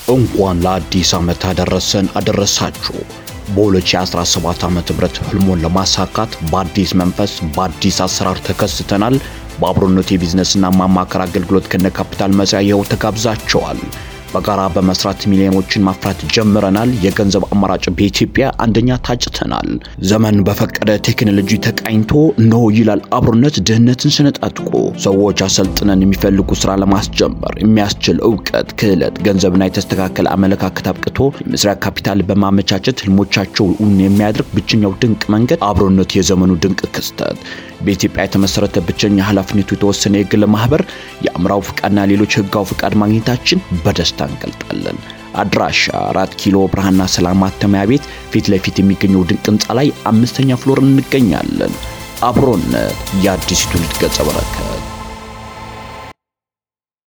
እንኳን ለአዲስ ዓመት አደረሰን አደረሳችሁ። በ2017 ዓ.ም ህልሞን ለማሳካት በአዲስ መንፈስ በአዲስ አሰራር ተከስተናል። በአብሮነት የቢዝነስና ማማከር አገልግሎት ከነ ካፒታል መጽያ ይኸው ተጋብዛቸዋል። በጋራ በመስራት ሚሊዮኖችን ማፍራት ጀምረናል። የገንዘብ አማራጭ በኢትዮጵያ አንደኛ ታጭተናል። ዘመን በፈቀደ ቴክኖሎጂ ተቃኝቶ እነሆ ይላል አብሮነት ድህነትን ስነጣጥቆ ሰዎች አሰልጥነን የሚፈልጉ ስራ ለማስጀመር የሚያስችል እውቀት፣ ክህለት፣ ገንዘብና የተስተካከለ አመለካከት አብቅቶ የመስሪያ ካፒታል በማመቻቸት ህልሞቻቸው እውን የሚያደርግ ብቸኛው ድንቅ መንገድ አብሮነት የዘመኑ ድንቅ ክስተት በኢትዮጵያ የተመሰረተ ብቸኛ ኃላፊነቱ የተወሰነ የግል ማህበር የአምራው ፍቃድና ሌሎች ህጋዊ ፍቃድ ማግኘታችን በደስታ እንገልጣለን። አድራሻ አራት ኪሎ ብርሃንና ሰላም ማተሚያ ቤት ፊት ለፊት የሚገኘው ድንቅ ህንፃ ላይ አምስተኛ ፍሎር እንገኛለን። አብሮነት የአዲስ ትውልድ ገጸ በረከት